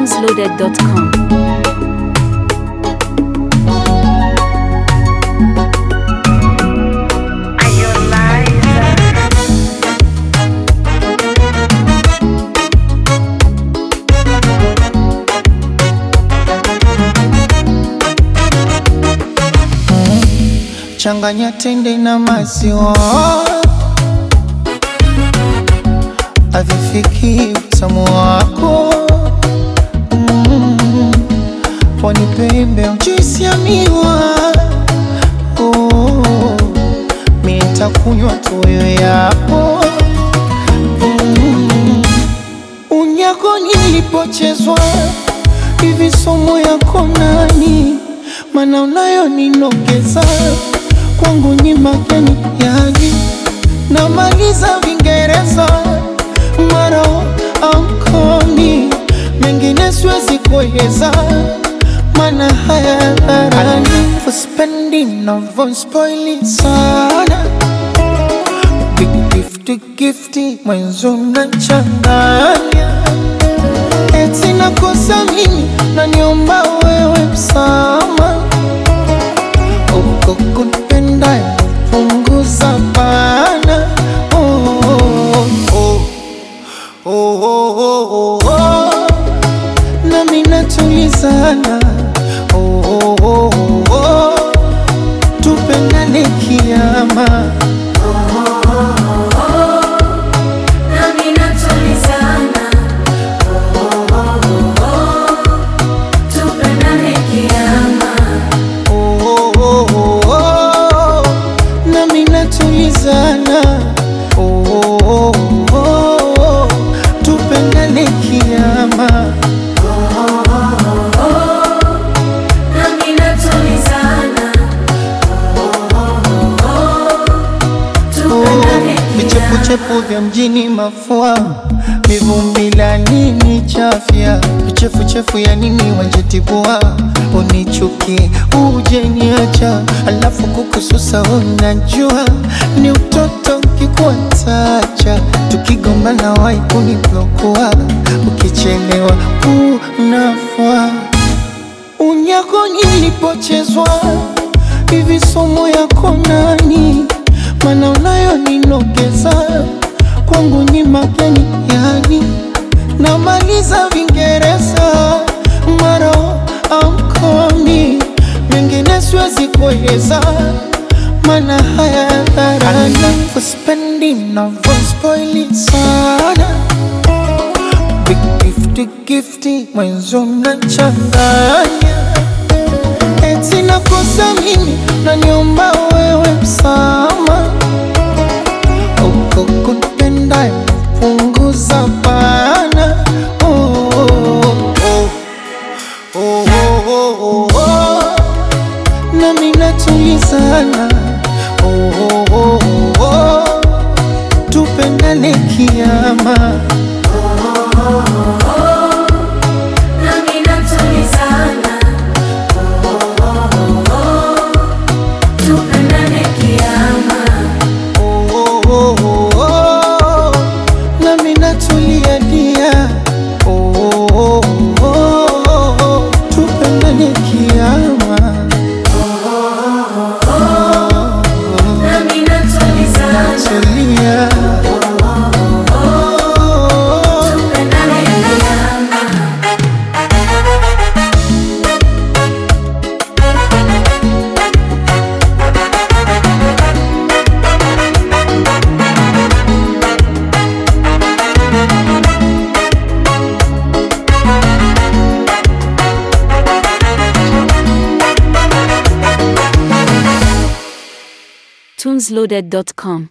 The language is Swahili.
tunesloaded.com. Changanya tende na maziwa, havifiki utamu wako. Mm, Pwani pembe juisi ya miwa, oh, mi nitakunywa tuyo yako. Mm, Unyako nilipochezwa hivi, somo yako nani? Mana unayo ninogeza kwangu ni mageni yani, namaliza Vingereza maro ankoni, mengine siwezi kueleza, mana haya dharani uspendi navo spoili sana Big gifty gifty mwenzo nachanganya eti nakosa mimi naniomba wewe msama uko kunipenda punguza bana oh, oh, oh, oh, oh, oh, oh. nami natulizana oh, oh, oh, oh, oh. tupendane kiama Nami natulizana, tupendane kiama. oh, oh, oh, oh, oh. nami natulizana oh, oh, oh, oh, oh. tupendane kiama Nami natulizana, tupendane kiama. vichepuchepu vya mjini mafua mivumbi la nini chafya vichefuchefu ya nini wanjitibua unichuki uje niacha alafu kukususa unajua ni utoto kikuatacha tukigombana wai kuniblokua ukichelewa unafua unyako nilipochezwa hivi somo yako nani mana unayo ninogeza kwangu ni mageni yani namaliza vingereza maro amkomi mengine siwezi kueleza mana haya dharani kuspendi navospoili sana Big gifty gifty mwenzo nachanganya eti nakosa mimi naniomba wewe msama uko kunipenda punguza bana oh, oh, oh, oh, oh, oh, oh. nami natulizana oh, oh, oh, oh, oh. tupendane kiama Nami natulizana, tupendane kiama. Oh, oh, oh, oh, oh. nami natulia dia oh, oh, oh, oh, oh. tupendane kiama Nami natulizana, tulia oh, tupendane kiama. tunesloaded.com.